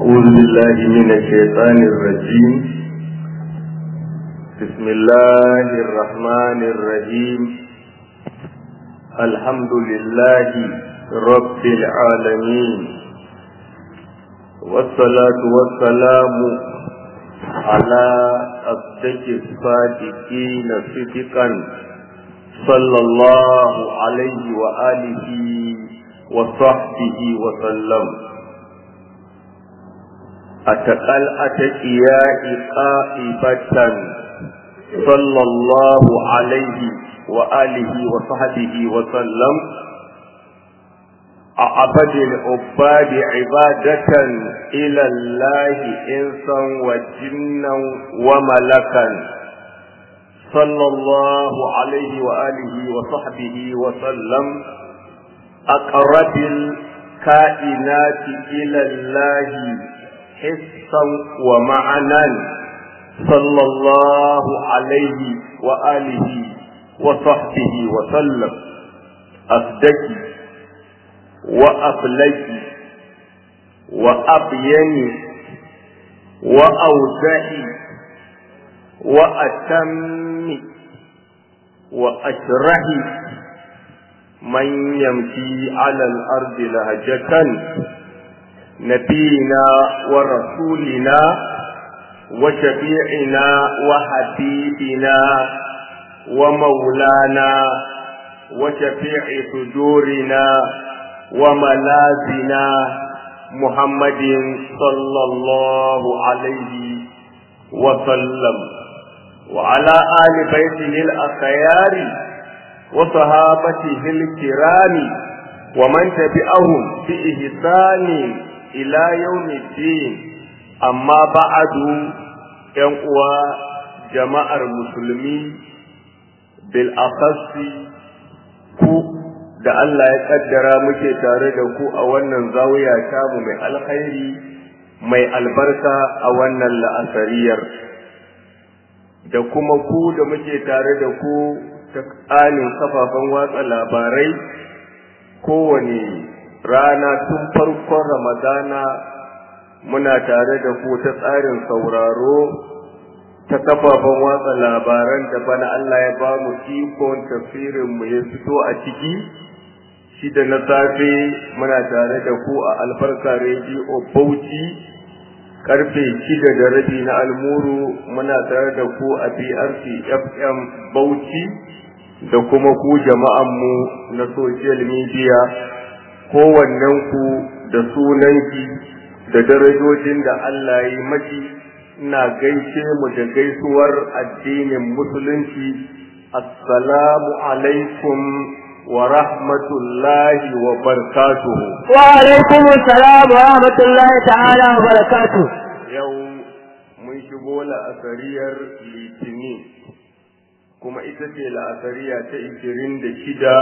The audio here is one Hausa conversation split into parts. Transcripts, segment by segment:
أعوذ بالله من الشيطان الرجيم بسم الله الرحمن الرحيم الحمد لله رب العالمين والصلاة والسلام على أصدق الصادقين صدقا صلى الله عليه وآله وصحبه وسلم أتقل أتقياء قائبة صلى الله عليه وآله وصحبه وسلم أعبد العباد عبادة إلى الله إنسا وجنا وملكا صلى الله عليه وآله وصحبه وسلم أقرب الكائنات إلى الله حسا ومعنا صلى الله عليه وآله وصحبه وسلم أصدقي وأبلغي وأبيني وأوزعي وأتمي وأشرحي من يمشي على الأرض لهجة نبينا ورسولنا وشفيعنا وحبيبنا ومولانا وشفيع صدورنا وملاذنا محمد صلى الله عليه وسلم وعلى آل بيته الأخيار وصحابته الكرام ومن تبعهم بإحسان إلى يوم الدين أما بعد ينقوى جماعة المسلمين بالأخص ku da Allah ya kaddara muke tare da ku a wannan zawiya tamu mai alkhairi mai albarka a wannan la'asariyar da kuma ku da muke tare da ku ta tsanin kafafen watsa labarai kowane rana tun farkon ramadana muna tare da ku ta tsarin sauraro ta kafafen watsa labaran da bana Allah ya ba mu ikon tafsirin mu ya fito a ciki shi da na safe muna tare da ku a albarka rediyo bauchi karfe shida da rabi na almuru muna tare da ku a brc fm bauchi da kuma ku jama'anmu na social media kowannen ku da sunanki da darajojin da Allah ya yi maki ina gaishe mu da gaisuwar addinin musulunci assalamu alaikum wa rahmatullahi wa barakatuhu wa alaikum assalam wa rahmatullahi ta'ala wa barakatuhu yau mun shigo la'asariyar litinin kuma ita ce la'asariya ta ishirin da shida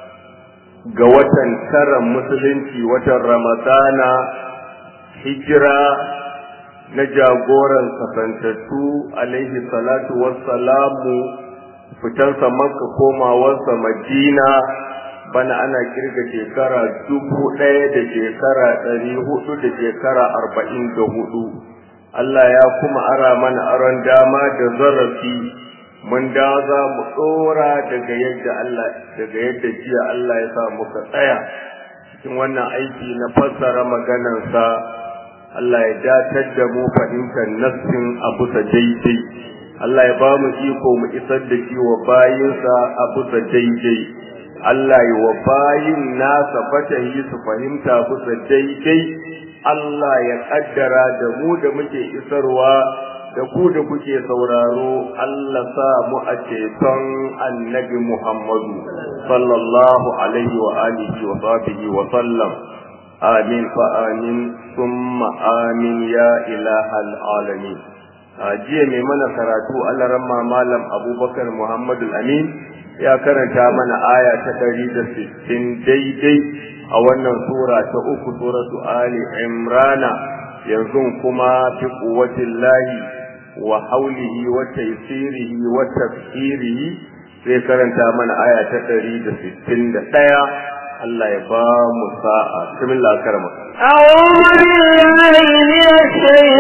ga watan tara musulunci watan ramadana hijira na jagoran kasantattu alaihi salatu wassalamu fitansa makka komawarsa madina bana ana kirga shekara dubu ɗaya da shekara ɗari hudu da shekara arba'in da hudu Allah ya kuma ara mana aron dama da zarafi mun da za mu ɗora daga yadda Allah daga yadda jiya Allah ya sa muka tsaya cikin wannan aiki na fassara maganarsa Allah ya datar da mu fahimtar nassin a bisa daidai Allah ya ba mu iko mu isar da shi wa bayinsa a bisa daidai Allah ya wa bayin nasa fatahi su fahimta bisa daidai Allah ya kaddara da mu da muke isarwa da ku da kuke sauraro Allah sa mu a ceton annabi Muhammadu sallallahu alaihi wa alihi wa sahbihi wa sallam amin fa amin summa amin ya ilahal alamin jiya mai mana karatu alaramma malam abubakar muhammadu amin ya karanta mana aya ta ɗari da sittin daidai a wannan sura ta uku suratu ali imrana yanzu kuma fi kuwatin lahi wa haulihi wa taisirihi wa tafsirihi sai karanta mana aya ta ɗari da sittin da ɗaya Allah ya ba mu sa'a bismillah karama أعوذ بالله من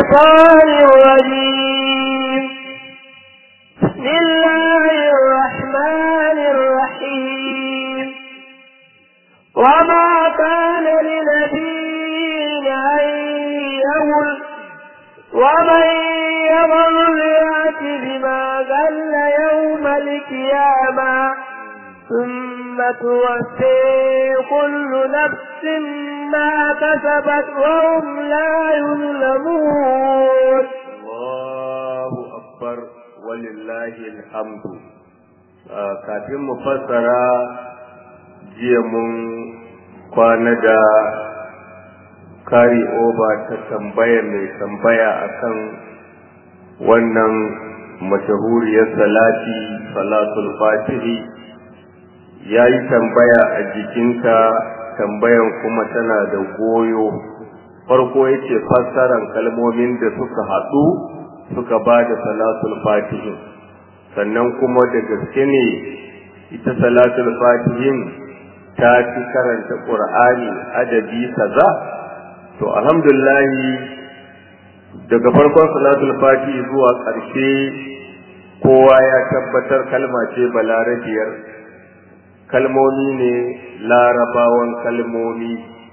الشيطان الرجيم بسم الله الرحمن الرحيم وما كان لنبي أن يغل ومن يغل يأت بما غل يوم القيامة ثم توفي كل نفس ما كسبت وهم لا يظلمون الله أكبر ولله الحمد kafin mu fassara jiya mun kwana da kari oba ta tambaya mai tambaya akan wannan mashahuriyar salati salatul fatihi ya yi tambaya a jikinta tambayan kuma tana da goyo farko ya ce fassaran kalmomin da suka haɗu suka ba da salatul fatihin sannan kuma da gaske ne ita salatul fatihin ta fi karanta ƙur'ani adadi kaza to alhamdulillahi daga farkon salatul fatihi zuwa ƙarshe kowa ya tabbatar kalma ce balarabiyar kalmomi ne larabawan kalmomi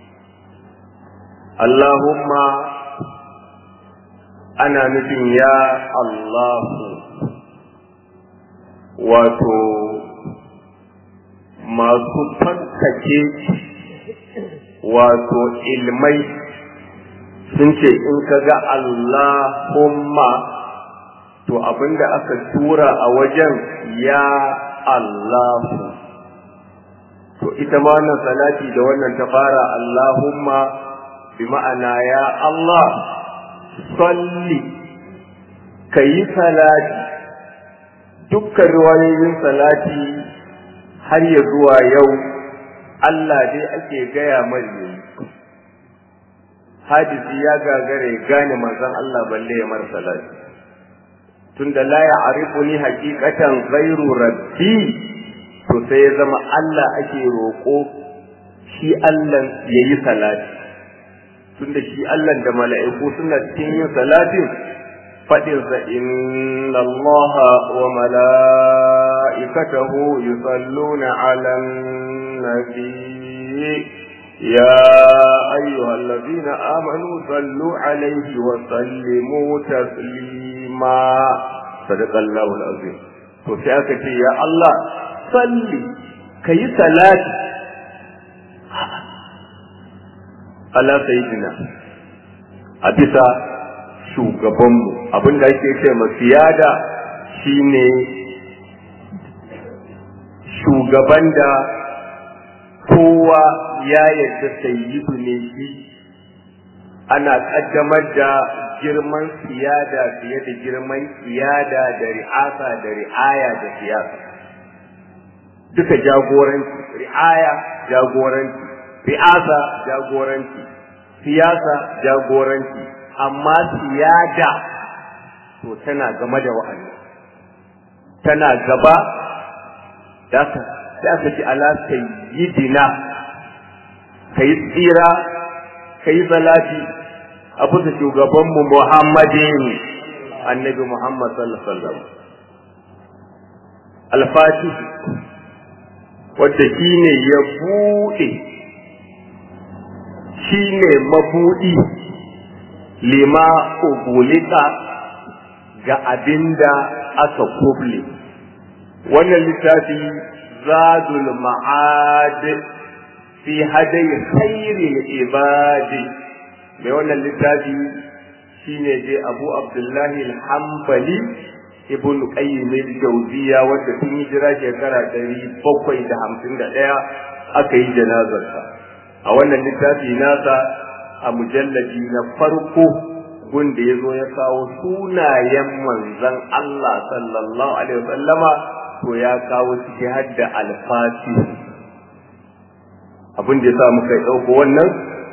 Allahumma ana nufin ya Allahu wato masu fankake wato ilmai sun ce in ka ga Allahumma to abinda aka tura a wajen ya Allahu to ita ma wannan salati da wannan ta fara Allahumma bi ma'ana ya Allah salli kayi salati dukkan riwayoyin salati har ya zuwa yau Allah dai ake gaya mai hadisi ya gagare gane manzon Allah balle ya mara salati tunda la ya'rifuni haqiqatan ghairu rabbi to sai ya zama Allah ake roƙo shi Allah ya yi salati tunda shi Allah da mala'iku suna cikin yin salatin faɗinsa inna Allah wa mala'ikatahu yusalluna ala nabi ya ayyuhal ladina amanu sallu alaihi wa sallimu taslima sadaqallahu alazim to sai aka ce ya Allah salli ka yi salati ala sayyidina a bisa shugabanmu abinda ake ce masiyada shine shugaban da kowa ya yarda sayyidu ne shi ana kaddamar da girman siyada fiye da girman siyada da ri'asa da ri'aya da siyasa duka jagoranci ri'aya jagoranci ri'asa jagoranci siyasa jagoranci amma siyada to tana game da wa'annan tana gaba da sai aka ci ala sayyidina kai tsira kai salati a bisa shugabanmu muhammadin annabi muhammad sallallahu alaihi wasallam al-fatih wadda shi ne ya buɗe shi ne mabuɗi lima ugulika ga abinda aka kuble wannan littafi zadul ma'ad fi hadai khairil ibadi mai wannan littafi shine dai abu abdullahi al-hanbali ibn qayyim al-jawziya wanda tun hijira shekara ɗari bakwai da hamsin da ɗaya aka yi janazarsa a wannan littafi nasa a mujallabi na farko gunda ya zo ya kawo sunayen manzon Allah sallallahu alaihi wasallama to ya kawo ciki har da alfati abin da ya sa muka ɗauko wannan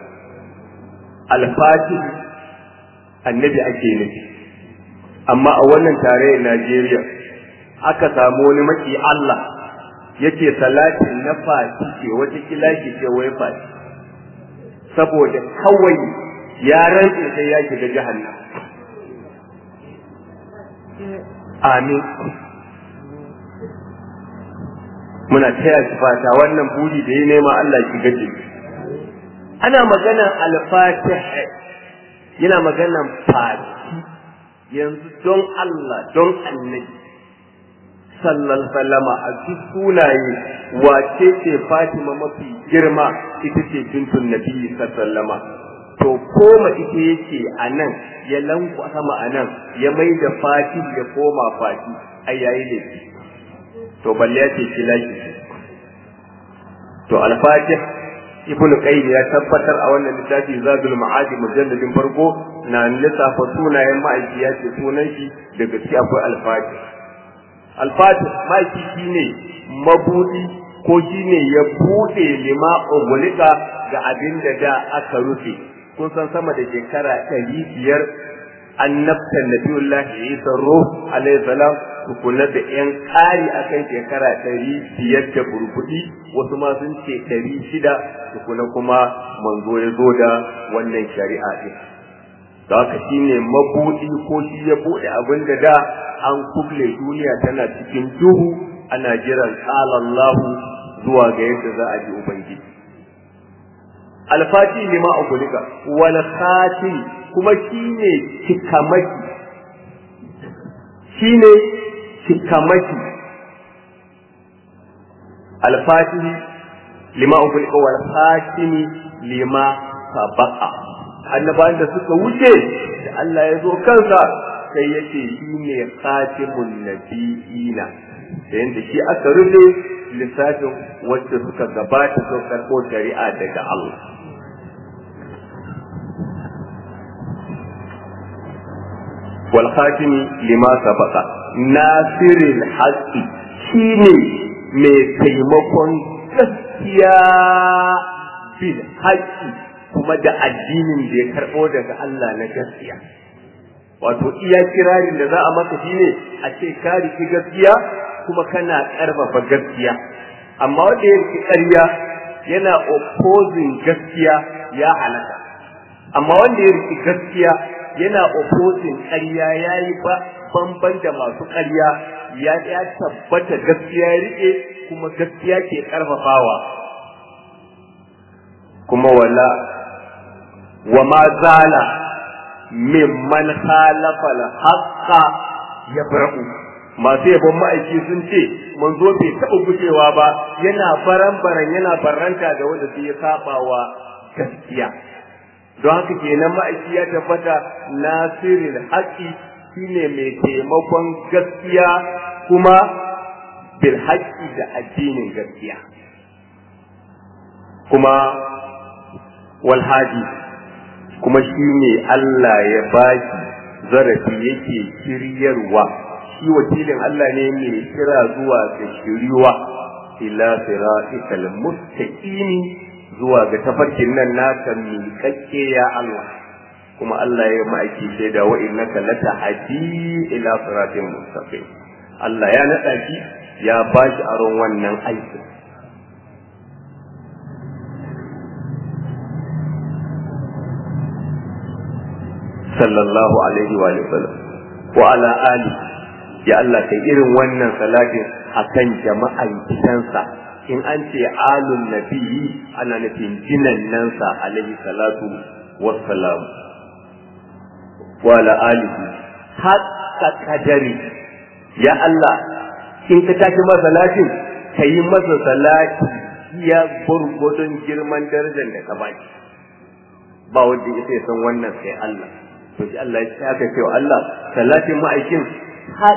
alfati annabi ake nufi amma a wannan tarayyar Najeriya aka samu wani maki Allah yake salatin na fati ce wata kilaki ce wai fati saboda kawai ya rantse sai ya shiga jahannam amin muna taya shi fata wannan buri da ya nema Allah ki gaje ana maganar al-fatih yana maganar fati yanzu don Allah don annabi sallan sallama a duk sunaye wace ce Fatima mafi girma ita ce bintun nabi sallama to koma ita yake a nan ya lanku sama a nan ya mai da fati ya koma fati a yayi ne to balle ya ce kila shi to al-fatih ibnu qayyim ya tabbatar a wannan littafi zadul ma'adi mujalladin farko na lissafa sunayen ma'aiki ya ce sunan shi da gaske akwai al-fatih al-fatih ma'aiki shine mabudi ko shine ya bude lima ugulika ga abin da da aka rufe kun san sama da shekara ɗari biyar annabtan nabiyullahi isa ruh alayhi salam tukuna da yan ƙari akan shekara ɗari biyar da burbuɗi wasu ma sun ce ɗari shida tukuna kuma manzo ya zo da wannan shari'a ɗin da haka shi ne mabuɗi ko shi ya buɗe abin da da an kuble duniya tana cikin duhu ana jiran Allahu zuwa ga yadda za a ji ubangiji alfati lima ugulika wal khatim kuma shine cikamaki shine cikamaki alfatihi lima ugulika wal khatimi lima sabaqa annabawan da suka wuce da Allah ya zo kansa sai yace shine khatimun nabiyina da yanda shi aka rufe lissafin wacce suka gabata sun karɓo shari'a daga Allah والخاتم لما سبق ناصر الحق shine mai taimakon gaskiya bil haƙƙi kuma da addinin da ya karɓo daga Allah na gaskiya wato iya kirarin da za a maka shine a ce ka riki gaskiya kuma kana ƙarfafa gaskiya amma wanda ya riki ƙarya yana opposing gaskiya ya halaka amma wanda ya riki gaskiya yana opposing ƙarya ya yi bamban da masu ƙarya ya ya tabbata gaskiya ya riƙe kuma gaskiya ke ƙarfafawa kuma wala wa ma zala mimman khalafa al-haqqa yabra'u masu yabon ma'aiki sun ce manzo bai taɓa gushewa ba yana baran-baran yana barranta da wanda sai ya saba wa gaskiya don haka kenan ma'aiki ya tabbata nasirin haƙi shine mai taimakon gaskiya kuma bil haƙi da addinin gaskiya kuma walhaji kuma shi ne Allah ya baki zarafi yake shiryarwa shi wakilin Allah ne mai kira zuwa ga shiriwa ila siratikal mustaqimi zuwa ga tafarkin nan naka miƙaƙƙe ya Allah kuma Allah ya ma'aiki shaida wa innaka latahdi ila siratin mustaqim Allah ya naɗa shi ya bashi aron wannan aikin sallallahu alaihi wa sallam wa ala ali ya Allah kai irin wannan salatin akan jama'an gidansa in an ce alun nabiyyi ana nufin jinannansa alaihi salatu wassalam wa ala alihi hatta kadari ya Allah in ka tashi masa salatin ka yi masa salati ya gurgudun girman darajar da ka baki ba wanda ya san wannan sai Allah to shi Allah ya aka ce wa Allah salatin ma'aikin har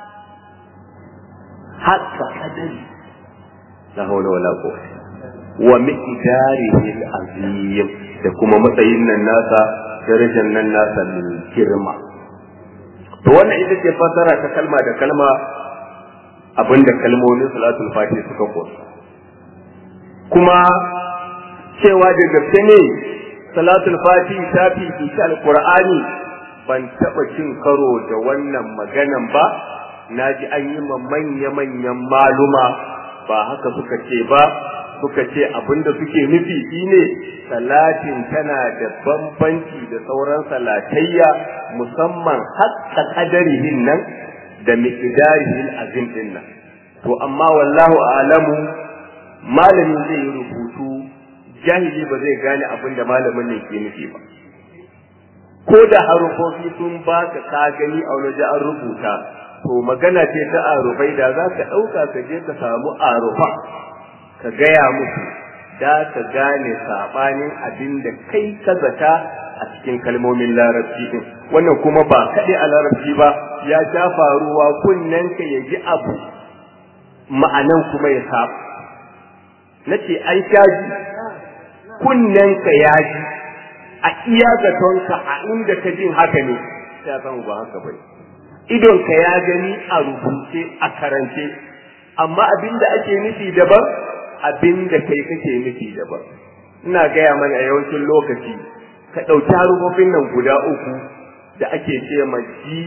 haka kadari la hawla wala quwwata wa miqdarihi al-azim da kuma matsayin nan nasa darajar nan nasa min girma to wannan ita ce fasara ta kalma da kalma abinda kalmomin salatul fatih suka kosa kuma cewa da gaske ne salatul fati ta fifici alqur'ani ban taba cin karo da wannan maganan ba naji an yi ma manya-manyan maluma ba haka suka ce ba suka ce abinda suke nufi shine salatin tana da bambanci da sauran salatayya musamman hakka kadarihin nan da miqdarihin azim din nan to amma wallahu a'lamu malamin zai yi rubutu jahili ba zai gane abin da malamin ne ke nufi ba ko da harufofi sun baka ka gani a wani an rubuta to magana ce ta arufai da za ka ɗauka ka je ka samu arufa ka gaya musu da ka gane saɓanin abin da kai ka zata a cikin kalmomin larabci din wannan kuma ba kaɗai a larabci ba ya sha faruwa kunnen ka ya ji abu ma'anan kuma ya saba na ce an sha ji kunnen ka ya ji a iya zatonka a inda ka jin haka ne ya san ba haka bai idonka ya gani a rubuce a karance amma abinda ake nufi daban abinda kai kake nufi daban ina gaya mana a yawancin lokaci ka ɗauki harufofin nan guda uku da ake ce ma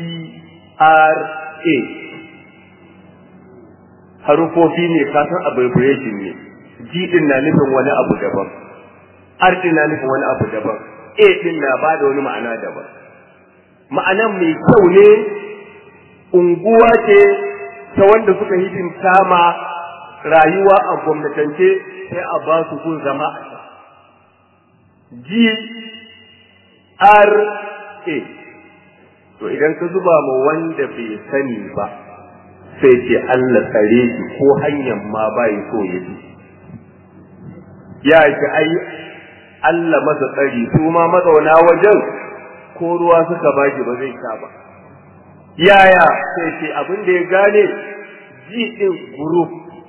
GRA harufofi ne kasan abbreviation ne G din na nufin wani abu daban R din na nufin wani abu daban A din na ba da wani ma'ana daban ma'anan mai kyau ne unguwa ce ta wanda suka hidimta ma rayuwa a gwamnatance sai a ba su kun zama a can. G R A to idan ka zuba ma wanda bai sani ba sai ce Allah tsare shi ko hanyar ma bai so ya bi ya ce ai Allah masa tsari su ma mazauna wajen ko ruwa suka baki ba zai sha ba yaya sai ce abin da ya gane ji din group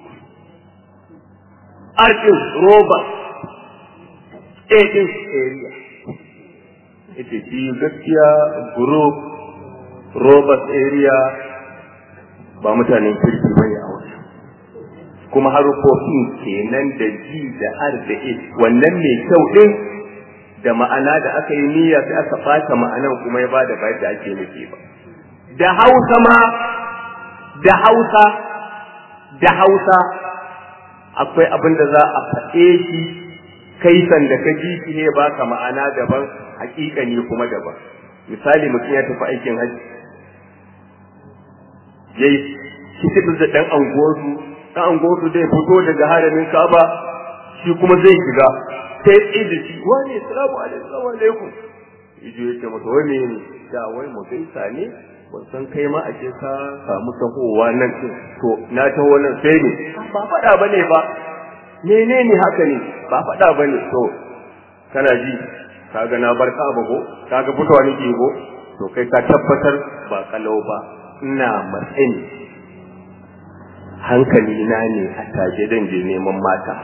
arkin roba a din area ita shi gaskiya group robert area ba mutanen kirki ba ne a wasu kuma harufofin kenan da ji da har da a wannan mai kyau din da ma'ana da aka yi niyya sai aka ɓata ma'anan kuma ya bada ba da ake nufi ba da hausa ma da hausa da hausa akwai abin da za a faɗe shi kai sanda ka ji shi ne baka ma'ana daban hakika ne kuma daban misali mutum ya tafi aikin hajji yayi kitibin da dan angosu dan angosu zai fito daga haramin Ka'aba shi kuma zai shiga sai tsaye da shi wani assalamu alaikum yaje yake masa wani ne da wai mu gaisa ne ban san kai ma ake ka samu tahowa nan to na taho nan sai ne ba faɗa bane ba menene haka ne ba faɗa bane to kana ji kaga na bar ka ko kaga fitowa nake ko to kai ka tabbatar ba kalau ba ina matsayin hankali na ne a taje dan je neman mata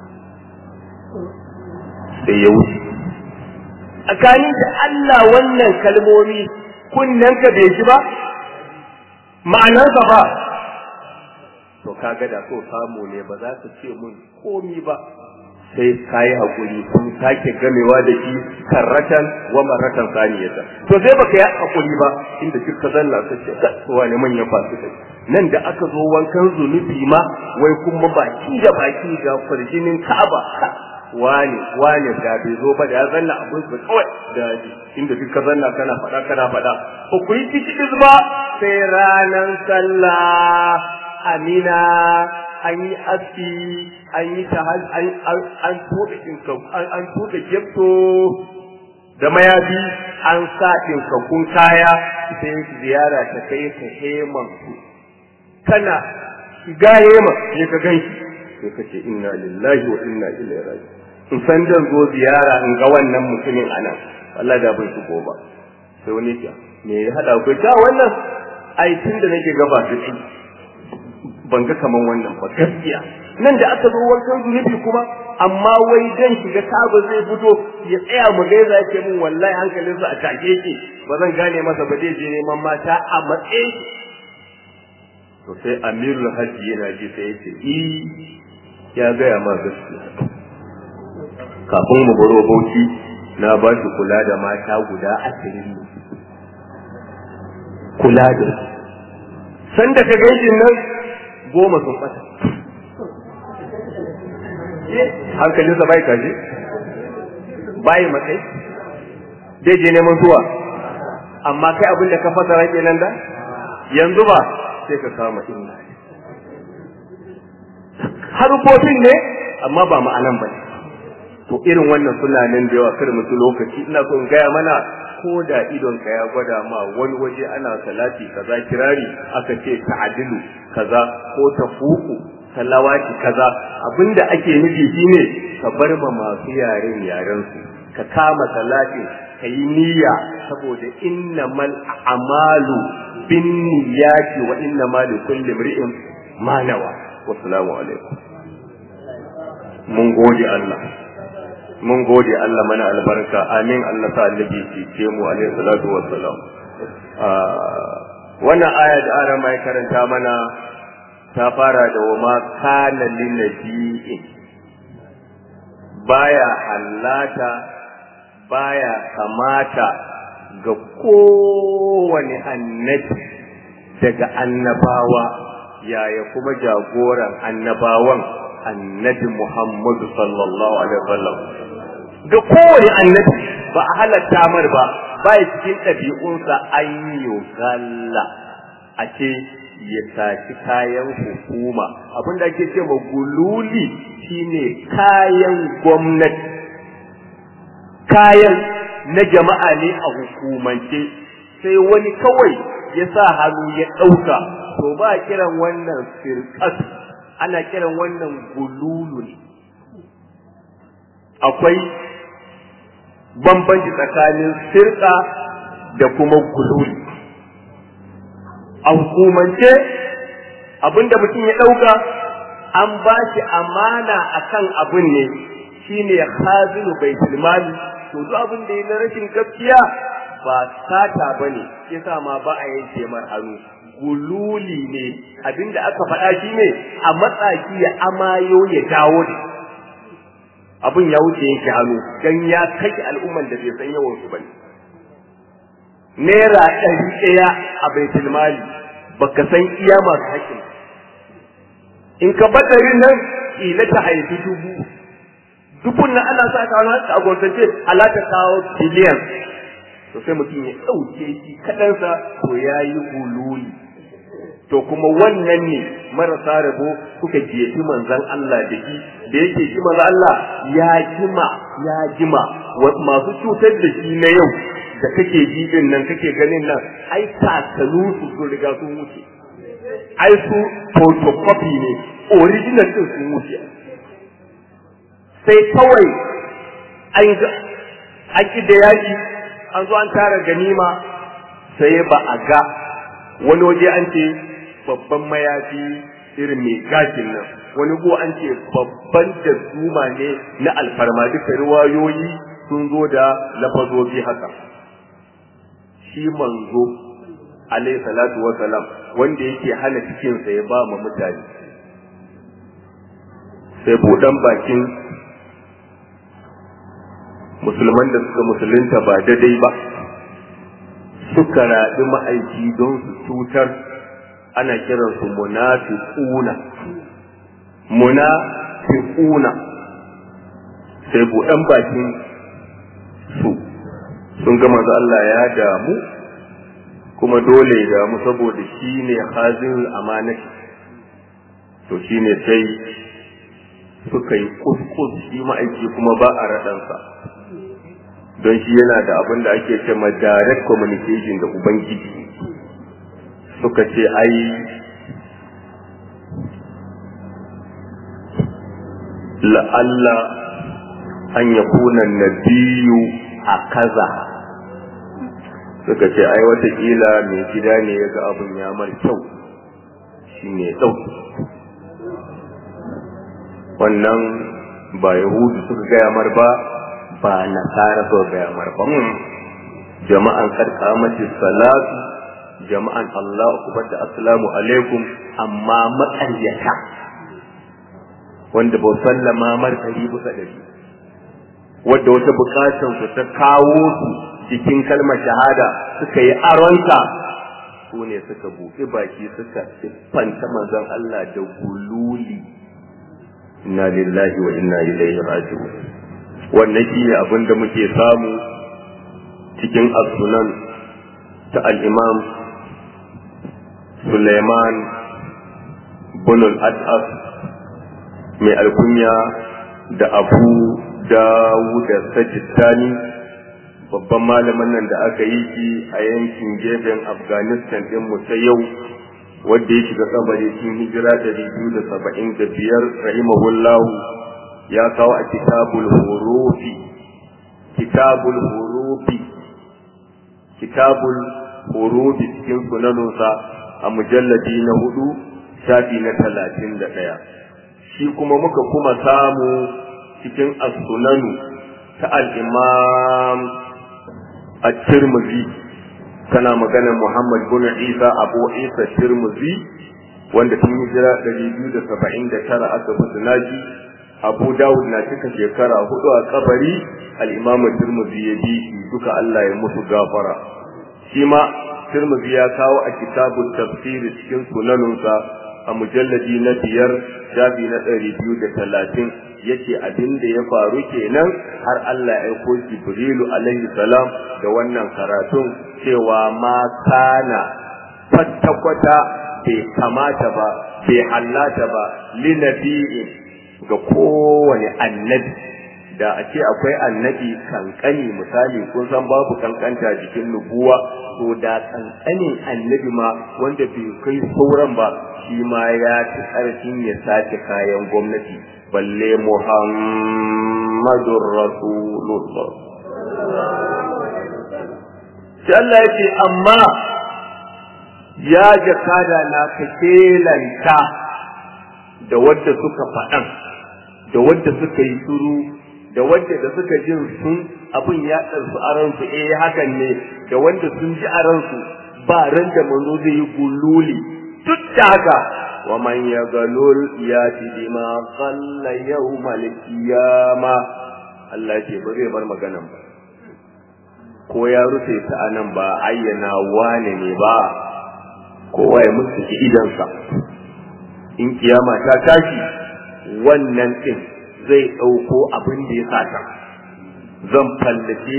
sai ya wuce tsakanin da Allah wannan kalmomi kunnen ka bai ji ba ma'anarsa ba to kaga da so samu ne ba za ka ce mun komi ba sai ka yi haƙuri kun sake gamewa da shi karratan wa marratan saniyata to sai baka yi haƙuri ba inda duk ka zanna ka ce kowa ne manyan fasu kai nan da aka zo wankan zunubi ma wai kuma baki da baki ga farjinin ka'aba wani wani da bai zo ba da ya zanna abin su kawai da inda duk ka zanna kana faɗa kana faɗa ba ku yi ciki ba sai ranar sallah amina an yi aski an yi ta an tuɗe an tuɗe gyefto da mayafi an sa ɗinkakkun kaya sai ziyara ta kai ka heman kana shiga hema sai ka gan shi sai ka ce inna lillahi wa inna ilaihi raji in san dan zo ziyara in ga wannan mutumin anan Allah da bai shigo ba sai wani ya me ya hada ku ta wannan ai tun da nake gaba da shi ban ga kaman wannan ba gaskiya nan da aka zo wankan zunubi kuma amma wai dan shiga kaba zai fito ya tsaya mu gaisa yake mun wallahi hankalinsa a take yake ba zan gane masa ba zai je neman mata a matsayin to sai amirul hajji yana ji sai ya ce i ya gaya ma gaskiya kafin mu baro bauchi na ba shi kula da mata guda ashirin ne kula da su sanda ka gaishe nan goma sun bata hankalinsa bai kaje bai matsayi zai je neman zuwa amma kai abin da ka fasara kenan da yanzu ba sai ka kama inna harufofin ne amma ba ma'anan ba to irin wannan suna nan da yawa kar mutu lokaci ina so in gaya mana ko da idon ka ya gwada ma wani waje ana salati kaza kirari aka ce ta'adilu kaza ko tafuku salawati kaza abinda ake nufi shine ka bar ma masu yaren yaren su ka kama salatin ka yi niyya saboda innamal a'malu bin niyyati wa innamal likulli imri'in ma nawa wassalamu alaikum mun gode Allah mun gode Allah mana albarka amin Allah sa annabi ce mu alaihi salatu wassalam wannan aya da ara mai karanta mana ta fara da wa ma kana lin nabiyyin baya hallata baya kamata ga kowane annabi daga annabawa yaya kuma jagoran annabawan annabi Muhammadu sallallahu alaihi wasallam ga kowane annabi ba a halatta mar ba ba ya cikin ɗabi'unsa an yi galla a ce ya saci kayan hukuma abinda ake ce ma gululi shine kayan gwamnati kayan na jama'a ne a hukumance sai wani kawai ya sa hannu ya ɗauka to ba kiran wannan firƙas ana kiran wannan gululu ne akwai bambanci tsakanin sirka da kuma gululi a hukumance abinda mutum ya ɗauka an ba shi amana akan abin ne shine khazinu baitul mali to duk abin da ya na rashin gaskiya ba sata bane yasa ma ba a yanke mar hannu gululi ne abinda aka faɗa shi ne a matsaki ya amayo ya dawo da abin ya wuce yanke hannu dan ya kashe al'umman da bai san yawan su bane naira ɗari ɗaya a baitul mali baka san iya masu haƙƙin in ka badarin nan ila ta haifi dubu dubun nan ana sa ka wani a gwamnatance alata kawo biliyan to sai mutum ya ɗauke shi kaɗansa to ya yi hululi to kuma wannan ne marasa rabo suka jefi manzan Allah da shi da yake shi manzan Allah ya jima ya jima masu cutar da shi na yau da kake ji din nan kake ganin nan ai kakanu su sun riga sun wuce ai su photocopy ne original din sun wuce sai kawai an ga an ki da yaki an zo an tara ganima sai ba a ga wani waje an ce babban mayafi irin mai gashin nan wani go an ce babban da zuma ne na alfarma duka riwayoyi sun zo da lafazobi haka shi manzo alayhi salatu wa salam wanda yake hana cikinsa ya ba ma mutane sai buɗan bakin musulman da suka musulunta ba daidai ba suka raɗi ma'aiki don su cutar ana kiransu munafiquna munafiquna sai buɗan bakin su sun ga manzo Allah ya damu kuma dole ya damu saboda shi ne hazin amanati to shi ne sai suka yi kuskus shi ma'aiki kuma ba a raɗansa don shi yana da abin da ake ce ma direct communication da ubangiji suka ce ai la'alla an yakuna nabiyu a kaza suka ce ai watakila mai gida ne ya ga abin ya mar kyau shi ne ɗauki wannan ba yahudu suka gaya mar ba ba nasara suka gaya mar ba jama'an karkamati salatu jama'an Allah akubar da assalamu alaikum amma maƙaryata wanda ba sallama mar ɗari bisa ɗari wadda wata bukatan su ta kawo su cikin kalmar shahada suka yi aronta su ne suka buɗe baki suka siffanta manzon Allah da gululi inna lillahi wa inna ilaihi raji'un wannan shi ne abin da muke samu cikin as-sunan ta al-imam Suleiman bin al-As'as mai alkunya da Abu Dawud Sajistani babban malamin nan da aka yi shi a yankin gefen Afghanistan din mu ta yau wanda ya shiga kabari cikin hijira ɗari biyu da saba'in da biyar rahimahullahu ya kawo a kitabul hurufi kitabul hurufi kitabul hurufi cikin sunanunsa a mujalladi na hudu shafi na talatin da ɗaya shi kuma muka kuma samu cikin as-sunanu ta al-imam at-tirmidhi kana maganar Muhammad bin Isa Abu Isa Tirmidhi wanda tun hijira 279 aka fi naji Abu Dawud na cika shekara hudu a kabari al-Imam Tirmidhi ya bi duka Allah ya musu gafara shi ma Tirmidhi ya kawo a kitabun tafsiri cikin sunanunsa a mujalladi na biyar shafi na ɗari biyu da talatin yace abin da ya faru kenan har Allah ya aiko Jibrilu alaihi salam da wannan karatun cewa ma kana kwata-kwata bai kamata ba bai hallata ba linabi'in ga kowane annabi da a ce akwai annabi kankani misali kun san babu kankanta jikin nubuwa to da kankanin annabi ma wanda bai kai sauran ba shi ma ya ci ƙarfin ya sace kayan gwamnati balle muhammadun rasulullah sai Allah ya ce amma ya jakada na ka kelanta da wadda suka faɗan da wadda suka yi suru da wadda da suka jin sun abin ya ɗansu a ransu eh hakan ne da wanda sun ji a ransu ba ran da manzo zai yi gululi duk da haka wa man ya galul ya ci bima qalla yawmal qiyama Allah ce ba zai bar maganan ba ko ya rufe ta anan ba ayyana wane ne ba kowa ya mutu idansa in kiyama ta tashi wannan din zai ɗauko abin da ya sata zan fallace shi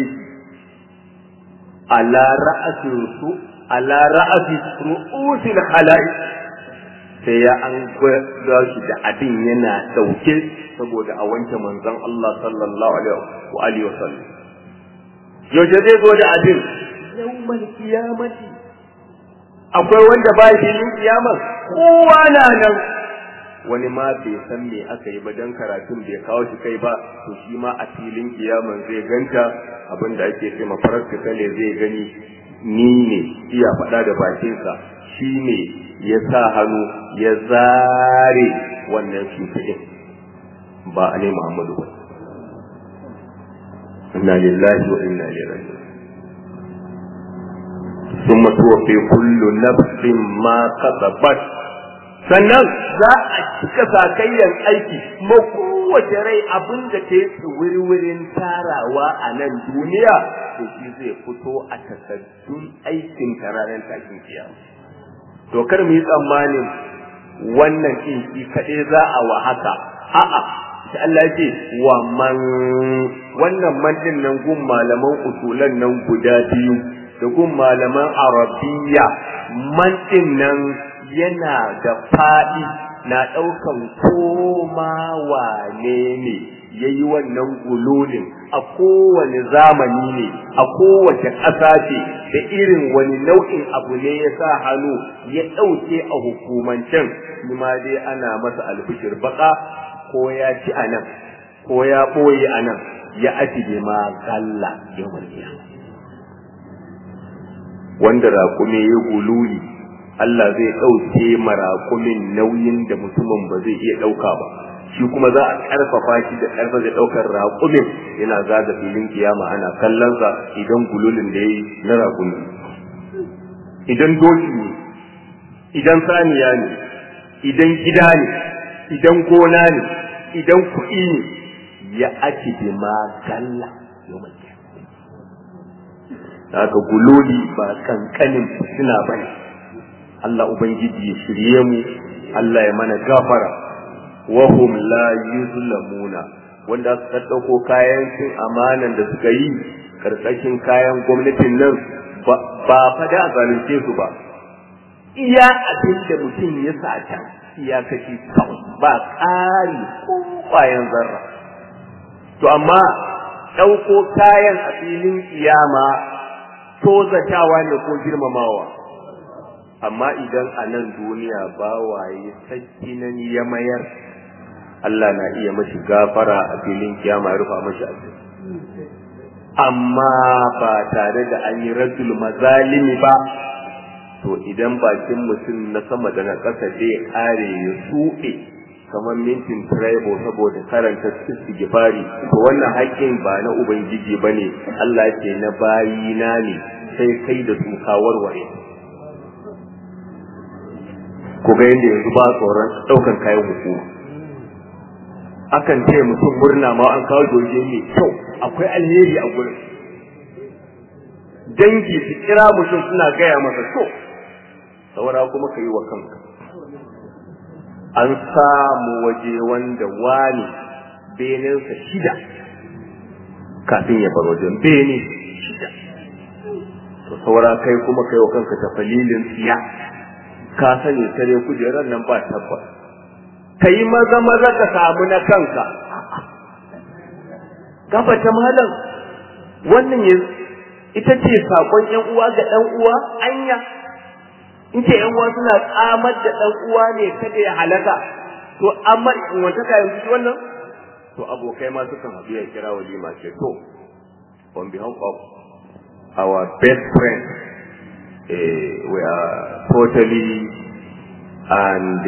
ala ra'asin su ala ra'asi ru'usil khala'i sai ya an gwada shi da abin yana ɗauke saboda a wanke manzon Allah sallallahu alaihi wa sallam yaushe zai zo da abin yawmal kiyamati akwai wanda ba filin kiyama kowa na nan wani ma bai san me aka yi ba dan karatun bai kawo shi kai ba to shi ma a filin kiyaman zai ganta abinda ake ce ma kale zai gani ni ne iya faɗa da bakinsa shi ne ya sa hannu ya zare wannan fitilin ba a ne Muhammadu ba inna lillahi wa inna ilaihi raji'un ثم توفي كل نفس ما كسبت sannan za a cika sakayyan aiki ma kowace rai abin da ta yi wuri-wurin tarawa a nan duniya to shi zai fito a takardun aikin ranar tashin kiyama to kar mu yi tsammanin wannan din shi kaɗai za a wa haka a'a sai Allah ce wa man wannan man din nan gun malaman usulan nan guda biyu da gun malaman arabiya man din nan yana da faɗi na ɗaukan koma wane ne ya yi wannan gulolin a kowane zamani ne a kowace ƙasa ce da irin wani nau'in abu ne ya sa hannu ya ɗauke a hukumancen shi ma dai ana masa albishir baka ko ya ci a nan ko ya ɓoye a nan ya ati ma galla yawan wanda raƙume ya gululi Allah zai ɗauke maraƙumin nauyin da mutumin ba zai iya ɗauka ba shi kuma za a ƙarfafa shi da ƙarfa zai ɗaukar raƙumin yana zaga filin kiyama ana kallonsa idan gululin da ya yi na raƙumi idan doki ne idan saniya ne idan gida ne idan gona ne idan kuɗi ne ya ake bi ma galla yawon haka guloli ba kankanin fitina ba ne Allah Ubangiji ya shirye mu Allah ya mana gafara wahum la yuzlamuna wanda suka ɗauko kayan cin amanan da suka yi karkashin kayan gwamnatin nan ba fa da zalunce su ba iya abin da mutum ya sata ya kashi kawai ba ƙari ko ƙwayan zarra to amma ɗauko kayan a filin kiyama tozatawa ne ko girmamawa amma idan a nan duniya bawaye sakki nan ya mayar Allah na iya mashi gafara a filin kiyama ya rufa mashi asiri amma ba tare da an yi raddul mazalimi ba to idan bakin mutum na sama da na ƙasa zai kare ya suɗe kamar mintin traibo saboda karanta istighfari to wannan haƙƙin ba na ubangiji bane Allah ce na bayina ne sai kai da su ka warware ku ga yadda yanzu ba tsoron ɗaukan kayan hukuma akan ce mutum murna ma an kawo doje mai kyau akwai alheri a gurin dangi su kira mutum suna gaya masa so saura kuma ka yi wa kanka an samu waje wanda wani benensa shida kafin ya bar wajen bene shida to saura kai kuma kai wa kanka tafalilin tsiya ka sani tare kujerar nan ba tabbas ka yi maza maza ka samu na kanka gafa ta malam wannan ya ita ce sakon yan uwa ga dan uwa anya in ce yan uwa suna tsamar da dan uwa ne kada ya halaka to amma in wata ka yanzu wannan to abokai ma sukan haɗu ya kira walima ce to on behalf of our best friend uh, we are totally and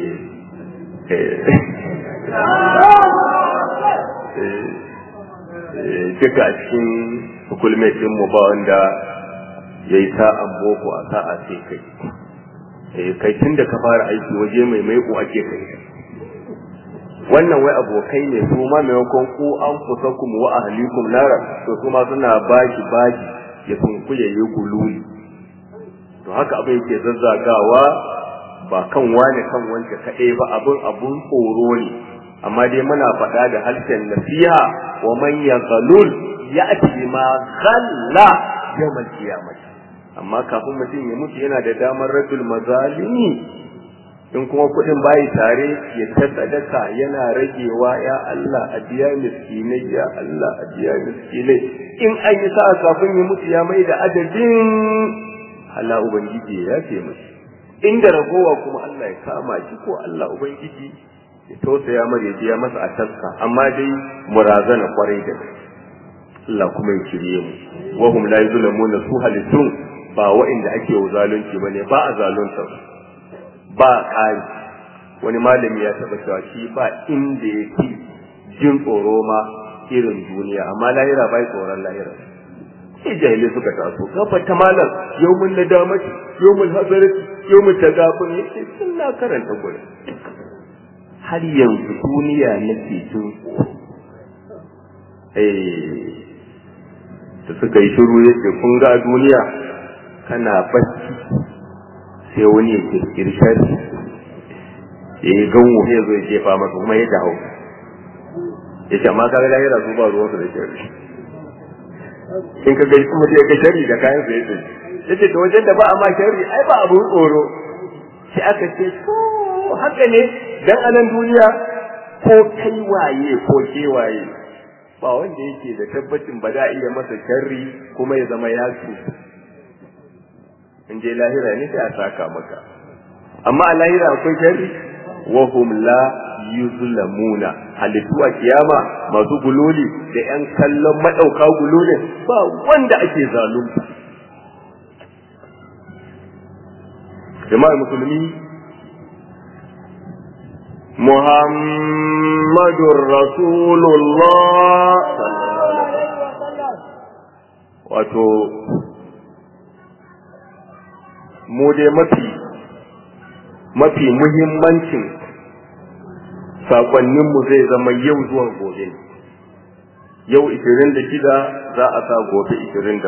duka a cikin hukulmetin mu ba wanda ya yi sa'an boko a sa'a sai kai kai tun da ka fara aiki waje mai maiko ake kai wannan wai abokai ne su ma maimakon ku an kusa kuma wa ahlikum nara to su ma suna baki baki ya sunkuye yi gululi to haka abin yake zazzagawa ba kan wane kan wanke kaɗai ba abin abun tsoro ne amma dai muna faɗa da harshen nasiha wa man yaghlul ya'ti ma ghalla yawmal qiyamah amma kafin mutum ya mutu yana da damar raddul mazalimi in kuma kuɗin bayi tare ya ta sadaka yana ragewa ya Allah a biya miskinai ya Allah a biya miskinai in an yi sa'a kafin ya mutu ya mai da adadin Allah ubangiji ya ce mashi inda ragowa kuma Allah ya kama shi ko Allah ubangiji ya tausaya mara ya biya masa a taska amma dai murazana kwarai da Allah kuma ya shirye mu wa hum la yuzlamuna su halittun ba wa'inda ake wa zalunci bane ba a zalunta ba ƙari wani malami ya taɓa cewa shi ba inda ya fi jin tsoro ma irin duniya amma lahira bai tsoron lahira sai jahilai suka taso gaba ta malam yau mun na damaci yau mun hazarci yau mun ta gafin ya ce sun na karanta gurin har yanzu duniya nake jin eh da suka yi shiru ya ce kun ga duniya kana bacci sai wani ya kirkiri shari ya yi ganwo ya zo ya jefa maka kuma ya dawo ya ce amma kaga lahira su ba ruwansu da shari in ka gaji kuma sai ka shari da kayan sa ya ce ya ce to wajen da ba a ma shari ai ba abun tsoro sai aka ce to haka ne dan anan duniya ko kai waye ko ke waye ba wanda yake da tabbacin ba da iya masa sharri kuma ya zama ya in je lahira ne sai a saka maka amma a lahira akwai sharri wa hum la yuzlamuna halittu a kiyama masu gululi da yan kallon madauka gululin ba wanda ake zalunta jama'ar musulmi muhammadur rasulullah wato mu dai mafi mafi muhimmancin sakonninmu zai zama yau zuwa gobe yau 26 za a sa gobe 27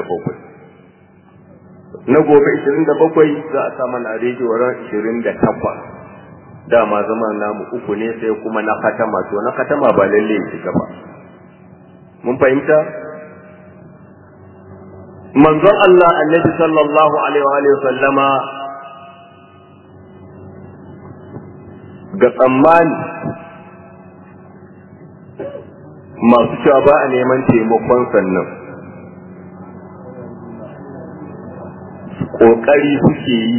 na gobe 27 za a sa mana rediyo ran 28 dama zama namu uku ne sai kuma na katama to na katama ba lalle ya shiga ba mun fahimta manzon Allah annabi sallallahu alaihi wa sallama ga tsammani masu cewa ba a neman taimakon sannan ƙoƙari suke yi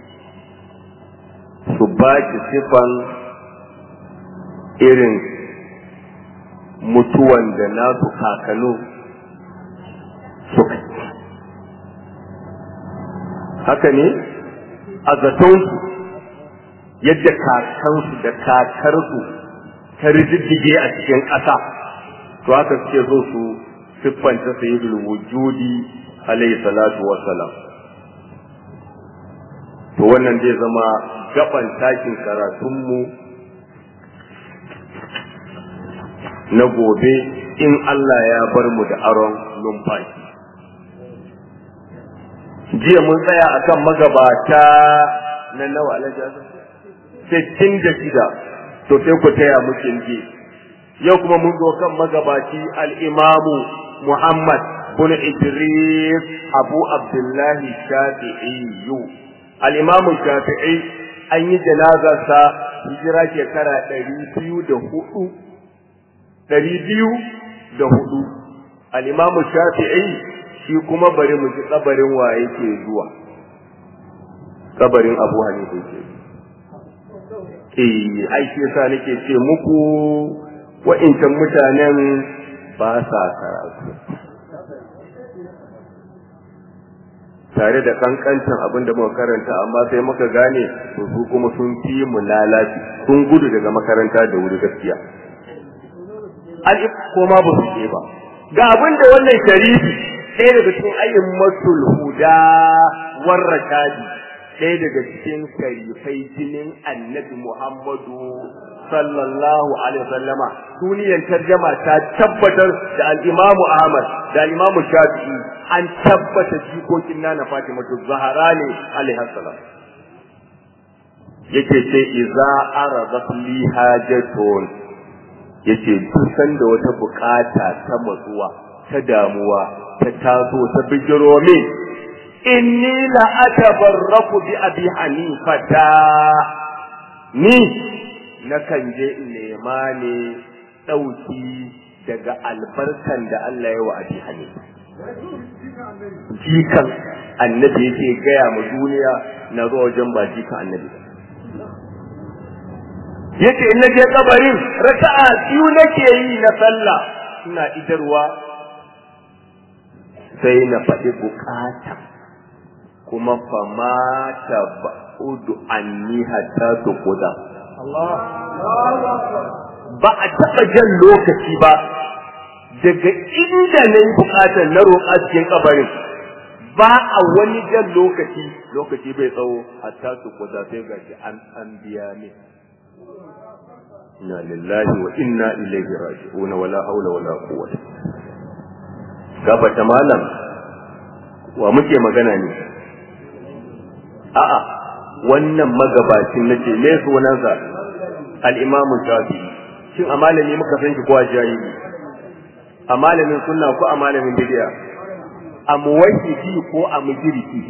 su ba ki sifan irin mutuwan da nasu kakanu suka haka ne a zatonsu yadda kakansu da kakarsu ta rijiddige a cikin ƙasa to haka suke so su siffanta sayyidul wujudi alayhi salatu wassalam to wannan zai zama gaban takin karatunmu na gobe in Allah ya bar mu da aron numfashi jiya mun tsaya akan magabata na nawa alaji sittin da shida to sai ku taya mu je yau kuma mun zo kan magabaci al-imamu Muhammad bin Idris Abu Abdullahi Shafi'i al-imamu Shafi'i an yi janazarsa hijira shekara ɗari biyu da hudu ɗari biyu da hudu al-imamu Shafi'i shi kuma bari mu ji kabarin wa yake zuwa kabarin Abu Hanifa yake eh ai shi yasa nake ce muku wa'incan mutanen ba sa karatu tare da kankancin abin da muka karanta amma sai muka gane to su kuma sun fi mu lalaci sun gudu daga makaranta da wuri gaskiya alif ko ma ba su je ba ga abin da wannan sharifi ɗaya daga cikin ayyin masul huda warrashadi ɗaya daga cikin sharifai jinin annabi muhammadu sallallahu alaihi wasallama duniyar tarjama ta tabbatar da al-imamu ahmad da al-imamu shafi'i an tabbata jikokin nana fatima zahara ne alaihi salam yake ce iza aradat li hajatun yace duk sanda wata bukata ta matsuwa ta damuwa ta taso ta bijiro min inni la atabarraku bi abi hanifata ni nakan je in nema ne ɗauki daga albarkan da Allah ya wa abi hanifa jikan annabi yake gaya ma duniya na zuwa wajen ba jikan annabi yace in naje kabarin raka'a biyu nake yi na sallah ina idarwa sai na faɗi bukata kuma famata ba'udu anni hatta tuquda ba a taɓa jan lokaci ba daga inda na yi bukatar na roƙa cikin kabarin ba a wani jan lokaci lokaci bai tsawo hatta tuquda sai gashi an an biya ne inna lillahi wa inna ilaihi raji'un wala haula wala quwwata gabata malam wa muke magana ne a'a wannan magabacin nace me sunansa al-imamu shafi'i shin a malami muka san shi ko a jahili a malamin sunna ko a malamin bid'a a muwahhidi ko a mujriki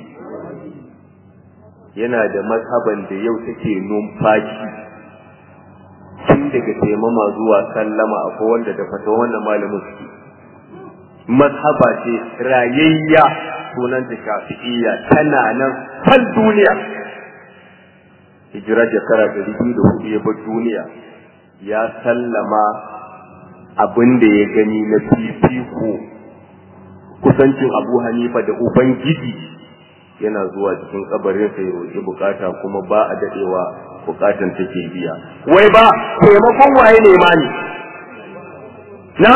yana da mazhaban da yau take numfashi tun daga taimama zuwa sallama akwai wanda da fata wannan malamin su mazhaba ce rayayya sunanta shafi'iyya tana nan fal duniya hijira shekara ɗari biyu da hudu ya bar duniya ya sallama abin da ya gani na fifiko kusancin abu hanifa da ubangiji yana zuwa cikin kabarinsa ya roƙi bukata kuma ba a daɗewa bukatan take biya wai ba taimakon waye ne ma ne na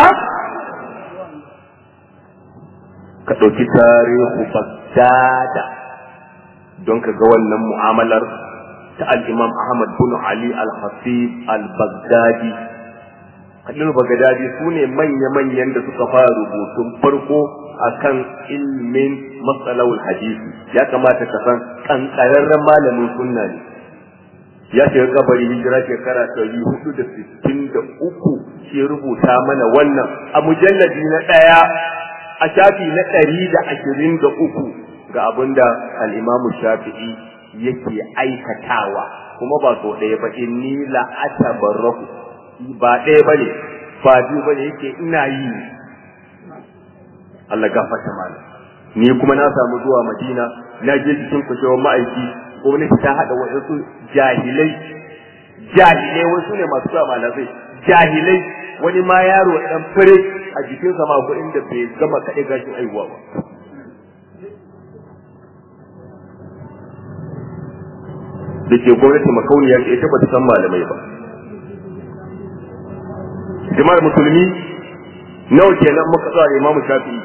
ka ɗauki tarihu bagdada don ka ga wannan mu'amalar ta al-imam ahmad bin ali al-hasib al-baghdadi kadin bagdadi su ne manya-manyan da suka fara rubutun farko akan ilmin matsalawul hadisi ya kamata ka san kankararren malamin sunna ne ya shiga kabari hijira shekara ɗari hudu da sittin da uku shi rubuta mana wannan a mujalladi na ɗaya a shafi na ɗari da ashirin da uku ga abin da al'imamu shafi'i yake aikatawa kuma ba so ɗaya ba inni la atabarrahu ba ɗaya ba ne ba biyu ba ne yake ina yi Allah gafarta mana ni kuma na samu zuwa Madina na je cikin kushewar ma'aiki gwamnati ta haɗa waɗansu jahilai jahilai wasu ne masu sa malamai jahilai wani ma yaro ɗan fure a jikinsa ma kuɗin da bai gama kaɗe gashin aihuwa ba da ke gwamnati makauniya ce ita ba ta san malamai ba jama'ar musulmi nawa kenan muka tsara imamu shafi'i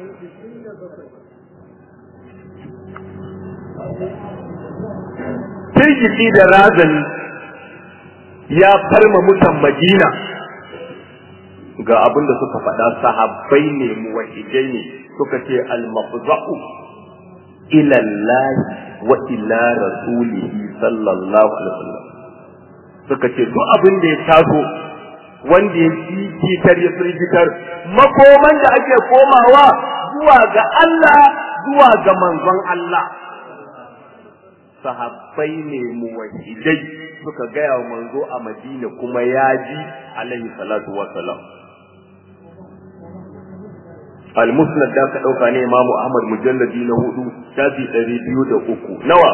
firgici da razani ya farma mutan madina ga abin da suka faɗa sahabbai ne muwahidai ne suka ce al-mafza'u ila Allah wa ila rasulihi sallallahu alaihi wasallam suka ce duk abin da ya taso wanda ya jikitar ya firgitar makoman da ake komawa zuwa ga Allah zuwa ga manzon Allah sahabbai ne muwahidai suka gaya wa manzo a Madina kuma ya ji alaihi salatu wassalam al-musnad da ka dauka ne imamu ahmad mujalladi na hudu shafi ɗari biyu da uku nawa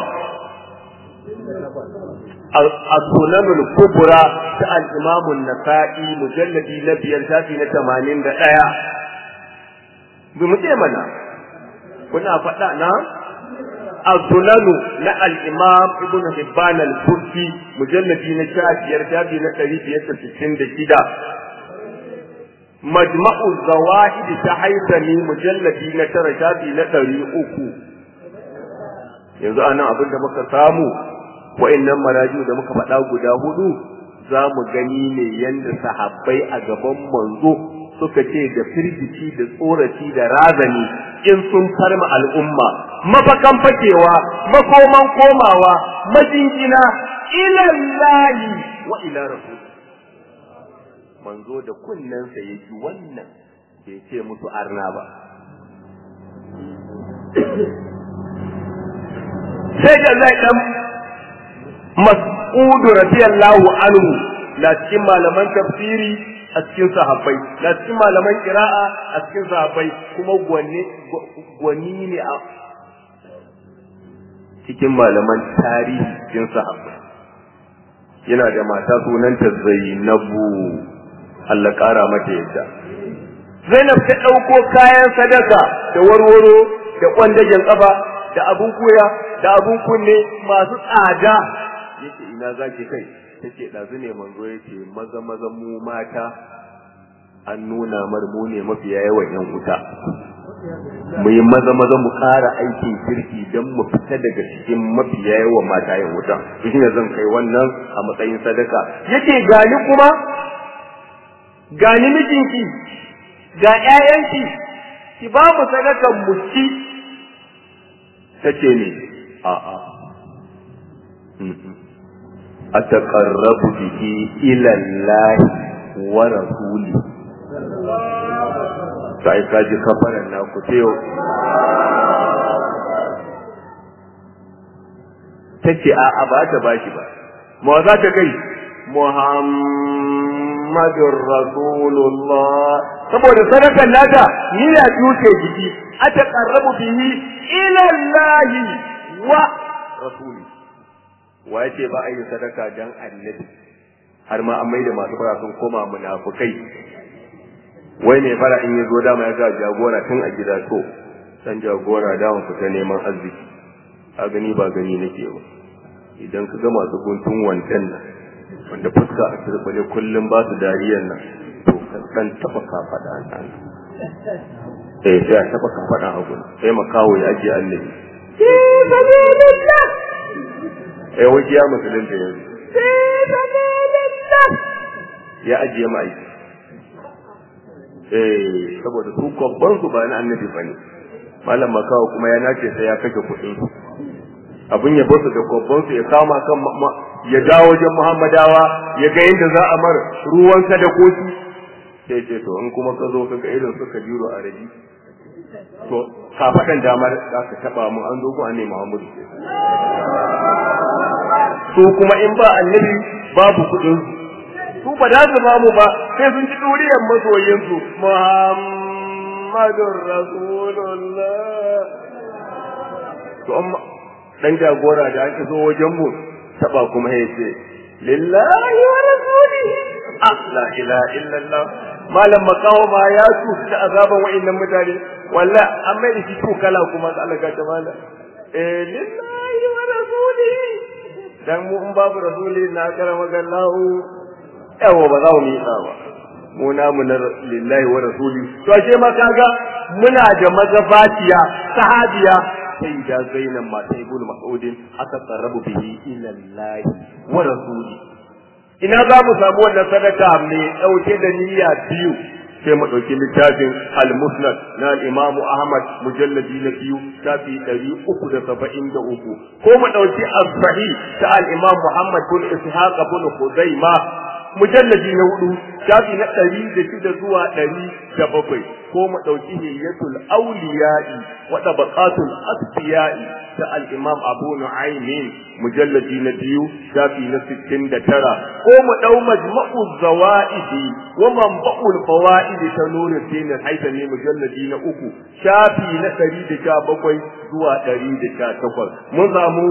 السنن الكبرى الإمام النسائي مجلد نبي الشافي نتمانين دقايا بمجمنا كنا فتحنا السنن نا الإمام ابن حبان الكرسي مجلد نشافي يرشافي نتريد يتسسين دكيدا مجمع الزواهد تحيثني مجلد نترى شافي نتري أكو yanzu anan abin da muka samu wa'annan maraju da muka faɗa guda hudu za mu gani ne yadda sahabbai a gaban manzo suka ce da firgici da tsoraci da razani in sun farma al'umma mafakan fakewa makoman komawa majingina ilallahi wa ila rasul manzo da kunnensa ya ji wannan bai ce musu arna ba sai da zai dan mas'udu radiyallahu anhu na cikin malaman tafsiri a cikin sahabbai na cikin malaman qira'a a cikin sahabbai kuma gwani gwani ne a cikin malaman tarihi cikin sahabbai yana da mata sunanta Zainabu Allah kara mata yadda Zainab ta ɗauko kayan sadaka da warwaro da kwandajen ƙafa da abun koya da abun kunne masu tsada yace ina zaki kai tace dazu ne manzo yace maza maza mu mata an nuna mar mu ne mafiya yawan yan wuta mu yi maza maza mu ƙara aikin kirki don mu fita daga cikin mafiya yawan mata yan wuta shi ne zan kai wannan a matsayin sadaka yace gani kuma gani mijinki ga ƴaƴanki ki ba mu sadakan mu ci tace ne a'a أتقرب به إلى الله ورسوله sai ka ji kafaran na ku teyo ta ce a a ba ta bashi ba ma za ta kai muhammadun rasulullah saboda sadakan nata ni ya tuce jiki a ta karrabu bihi ilallahi wa rasuli wa ya ce ba a yi sadaka dan annabi har ma an maida masu fara sun koma munafukai wai mai fara in ya zo dama ya ga jagora tun a gida to dan jagora dama fita neman arziki a gani ba gani nake ba idan ka ga masu guntun wancan nan wanda fuska a turbale kullum ba su dariyan nan to ka dan taba kafada nan eh sai a taba kafada hagu sai makawo ya ajiye annabi eh waje ya musulunta yanzu ya ajiye ma'aiki eh saboda su kwabban su ba na annabi bane malam makawa kuma ya nace sai ya kashe kuɗin su abin ya basu da kwabban su ya kama kan ya dawo wajen muhammadawa ya ga yadda za a mar ruwan sadakoki sai ce to in kuma ka zo ka ga irin suka jiro a rabi to ka faɗan damar za ka taɓa mu an zo ku ne muhammadu su kuma in ba annabi babu kuɗin su ba za su bamu ba sai sun ci duriyar masoyinsu muhammadun rasulullah to amma dan jagora da aka zo wajen mu taba kuma ya ce lillahi wa rasulihi la ilaha illallah malam makawo ma ya su da azaban wa'annan mutane wallahi an mai da shi to kala kuma Allah ga jamala eh lillahi wa rasulihi dan mu in babu rasuli na karama gallahu yawa ba za mu yi ba mu namu na lillahi wa rasuli to ashe ma kaga muna da mazabatiya sahabiya sai da zainab mata ibn mas'udin aka tsarrabu bihi ila Allah wa rasuli ina za mu samu wannan sadaka mai dauke da niyya biyu sai mu dauki littafin al-musnad na al-imamu ahmad mujalladi na biyu shafi 373 ko mu dauki as-sahih ta al-imam muhammad bin ishaq bin khuzaimah mujalladi na hudu shafi na ɗari da shida zuwa ɗari da bakwai ko mu ɗauki hiyatul auliya'i wa tabaqatul asfiya'i ta al-imam abu nu'aymin mujalladi na biyu shafi na sittin da tara ko mu ɗau majma'u zawa'idi wa manba'ul fawaid ta nuru din haitami mujalladi na uku shafi na ɗari da sha bakwai zuwa ɗari da sha takwas mun samu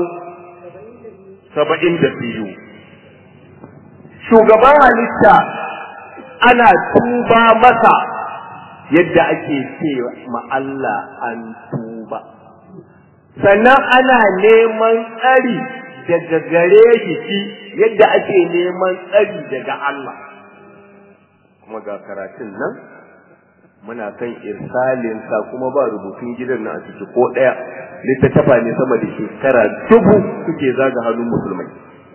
saba'in da biyu shugaban halitta ana tuba masa yadda ake ce ma Allah an tuba sannan ana neman tsari daga gare shi yadda ake neman tsari daga Allah kuma ga karatun nan muna kan irsalin sa kuma ba rubutun gidan nan a ciki ko ɗaya littattafa ne sama da shekara dubu suke zaga hannun musulmai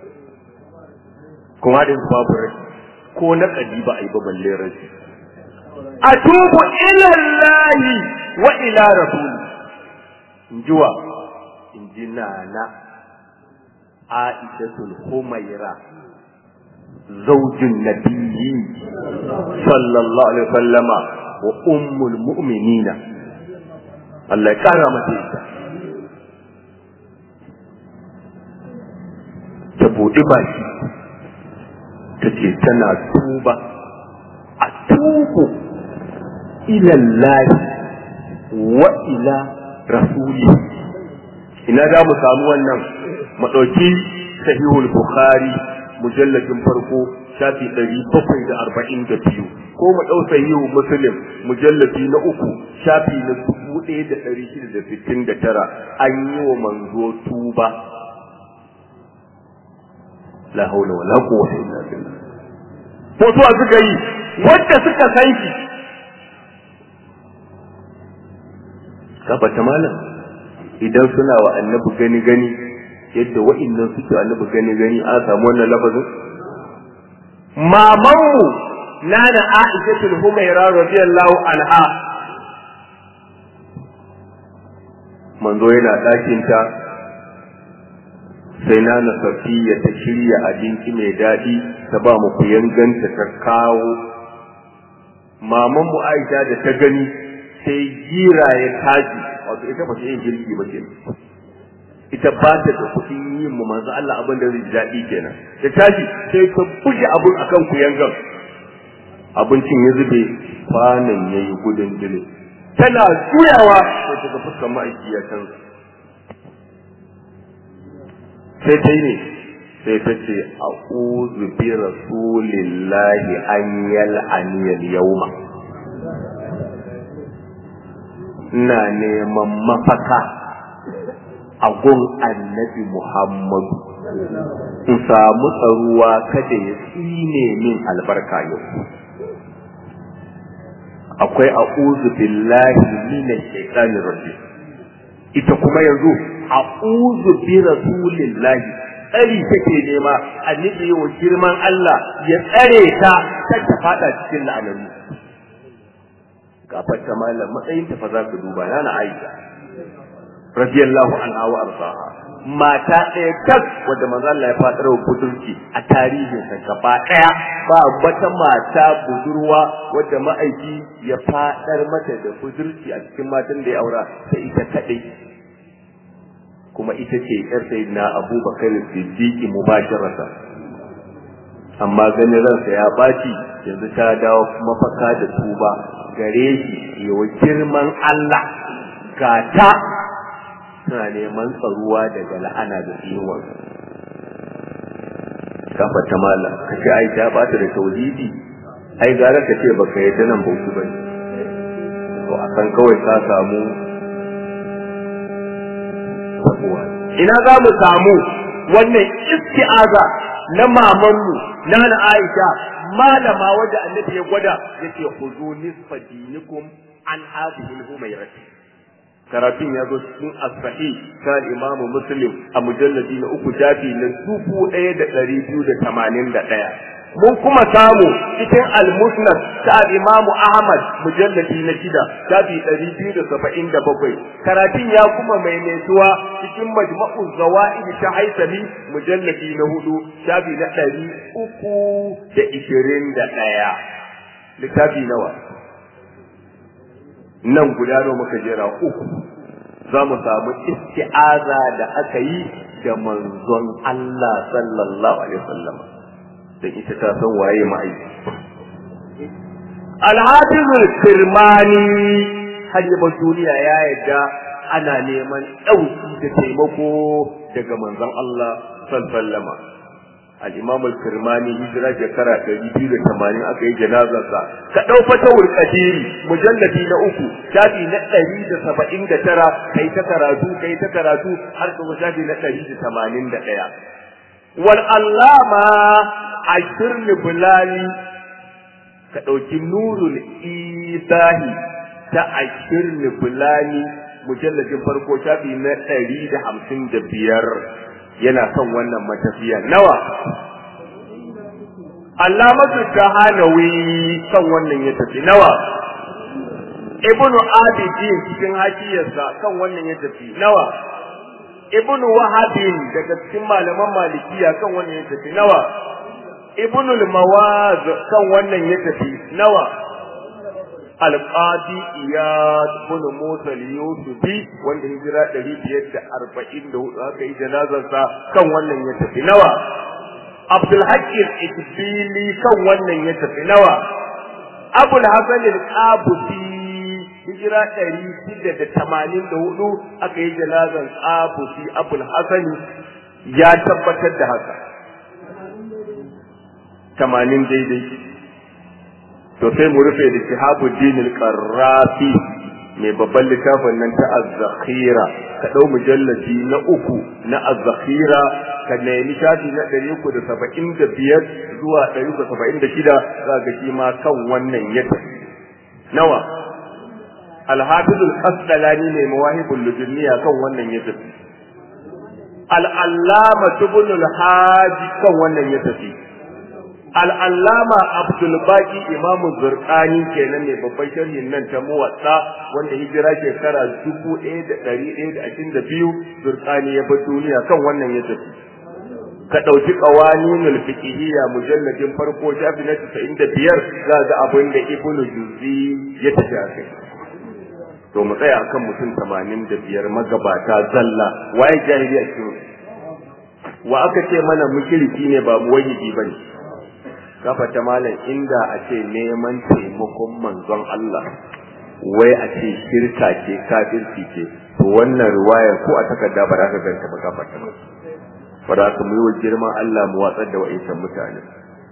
kuma da babu rai ko na kadi ba a yi ba balle rai atubu ila Allah wa ila rasul injiwa injina na Aishatul Humaira zaujin nabiyyi sallallahu alaihi wasallama wa ummul mu'minina Allah ya kara mata ita ta buɗi baki ta ce tana tuba a tubu ilallahi wa ila rasuli ina da mu samu wannan madauki sahihul bukhari mujalladin farko shafi ɗari bakwai da arba'in da biyu ko mu ɗau sahihu muslim mujalladi na uku shafi na dubu ɗaya da ɗari shida da sittin da tara an yi wa manzo tuba la haula wala quwwata illa billah mutuwa suka yi wanda suka san shi tabbata malam idan suna wa annabi gani gani yadda wa'annan suke annabi gani gani an samu wannan lafazin mamanmu nana Aisha Humaira radiyallahu anha manzo yana ɗakin ta sai nana safiya ta shirya abinci mai daɗi ta ba mu kuyanganta ta kawo maman mu aisha da ta gani sai gira ya taji wato ita ba ta yin girki ba kenan ita ba ta da kuɗin yin mu manzo Allah abin da zai ji daɗi kenan ta tashi sai ta buge abun akan kuyangan abincin ya zube kwanan yayi gudun jini tana juyawa sai ta ga fuskar ma'aiki ya canza sai ta yi ne sai ta ce a bi rasulillahi an yal'aniyal yauma ina neman mafaka a gun annabi muhammadu in samu tsaruwa kada ya tsine min albarka yau akwai a billahi minash shaitanir rajim ita kuma yanzu a'udhu bi rasulillahi tsari take nema annabi wa girman Allah ya tsare ta kar ta fada cikin la'anani gafar ta malam matsayin ta fa za ka duba na na Aisha radiyallahu anha wa arsaha mata ɗaya tak wadda manzo Allah ya fadar wa budurci a tarihin sa gaba ɗaya ba wata mata budurwa wadda ma'aiki ya fadar mata da budurci a cikin matan da ya aura sai ita kaɗai kuma ita ce yar sayyidina Abubakar Siddiq mubasharata amma ganin ransa ya baci yanzu ta dawo mafaka da tuba gare shi yawa girman Allah gata suna neman tsaruwa daga la'ana da tsinuwar kafa ta mala ka ce ai ta bata da tauhidi ai gara ka ce baka yadda nan bautu bane to a kan kawai ka samu sabuwa ina za mu samu wannan isti'aza na mamanmu na na Aisha malama wadda annabi ya gwada yace khuzu nisfa dinikum an hadhihi al-humayrati karatun ya zo cikin as-sahih kan imamu muslim a mujalladi na uku jafi na dubu ɗaya da ɗari biyu da tamanin da ɗaya mun kuma samu cikin al-musnad ta imamu ahmad mujalladi na shida jafi ɗari biyu da saba'in da bakwai karatun ya kuma maimaituwa cikin majma'u zawa'id ta haisami mujalladi na hudu jafi na ɗari uku da ishirin da ɗaya littafi nawa nan guda nawa muka jera uku za mu samu isti'aza da aka yi da manzon Allah sallallahu alaihi wasallam dan ita ta san waye ma'aiki Al-Hafizul Kirmani har yaba duniya ya yadda ana neman ɗauki da taimako daga manzon Allah sallallahu alaihi wasallam al-imam al-kirmani hijira shekara 280 aka yi janazarsa ka dau fatawul qadiri mujalladi na uku shafi na 179 kai ta karatu kai ta karatu har ka shafi na 181 wal allama ashir bulali ka dauki nurul isahi ta ashir bulali mujalladin farko shafi na 155 yana son wannan matafiya nawa Allamatu Tahanawi kan wannan ya tafi nawa Ibnu Abidin cikin hakiyarsa kan wannan ya tafi nawa Ibnu Wahabin daga cikin malaman Malikiya kan wannan ya tafi nawa Ibnu Mawaz kan wannan ya tafi nawa alƙadi iyad bin musa yusufi wanda hijira ɗari biyar da arba'in da hudu aka yi janazarsa kan wannan ya tafi nawa abdul hakim ikbili kan wannan ya tafi nawa abul hasan al-qabusi hijira ɗari shida da tamanin da hudu aka yi janazar qabusi abul hasan ya tabbatar da haka tamanin daidai to sai mu rufe da shihabuddin al-qarrafi mai babban littafin nan ta az-zakhira ka dau mujalladi na uku na az-zakhira ka nemi shafi na 375 zuwa 376 za ga shi ma kan wannan ya nawa al-hafiz al-qasdalani mai mawahibul ludunniya kan wannan ya tafi al-allama ibn al-haji kan wannan ya tafi al'allama abdulbaki imamu zurkani kenan ne babban sharhin nan ta muwatsa wanda hijira shekara dubu ɗaya da ɗari ɗaya da ashirin da biyu zurkani ya bar duniya kan wannan ya tafi ka ɗauki ƙawaninul fiqhiyya mujalladin farko shafi na casa'in da biyar za ga abin da ibnu juzi ya tafi a kai to mu tsaya akan mutum tamanin da biyar magabata zalla waye jahiliya cikin wa aka ce mana mushriki ne ba muwahhidi bane ta malam inda a ce neman taimakon manzon Allah wai a ce shirka ce kafirci ce to wannan riwayar ko a takarda ba za ka ganta ba gafarta ba ba za ka yi wa girman Allah mu watsar da wa'insan mutane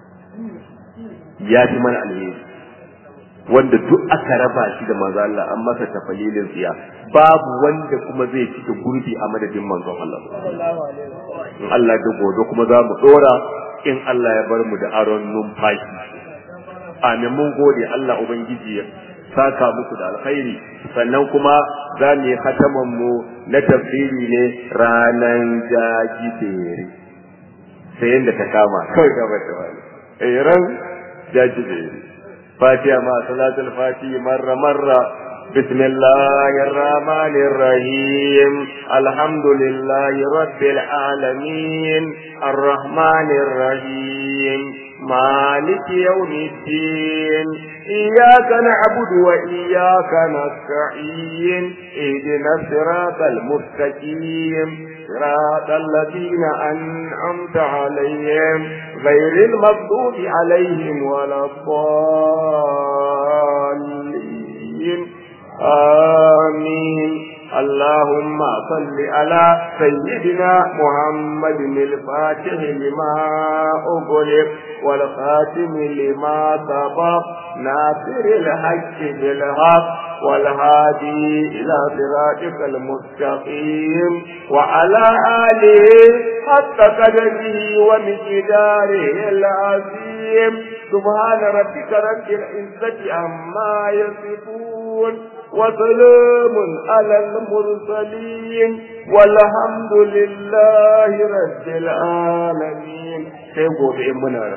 ya fi mana alheri wanda duk aka raba shi da manzon Allah an masa tafalilin tsiya babu wanda kuma zai cike gurbi a madadin manzon Allah in Allah da gobe kuma za mu dora in Allah ya bar mu da aron numfashi amin mun gode Allah ubangiji ya saka muku da alkhairi sannan kuma za mu yi hataman mu na tafsiri ne ranan jajibere sai yadda ta kama kawai ka bata wani eh ran jajibere fatiha ma salatul fatihi marra marra بسم الله الرحمن الرحيم الحمد لله رب العالمين الرحمن الرحيم مالك يوم الدين إياك نعبد وإياك نستعين اهدنا الصراط المستقيم صراط الذين أنعمت عليهم غير المغضوب عليهم ولا الضالين آمين اللهم صل على سيدنا محمد الفاتح لما أغلق والخاتم لما سبق ناصر الحق بالحق والهادي إلى صراطك المستقيم وعلى آله حق قدره ومقداره العظيم سبحان ربك رب العزة عما يصفون وسلام على المرسلين والحمد لله رب العالمين سيقول إمنا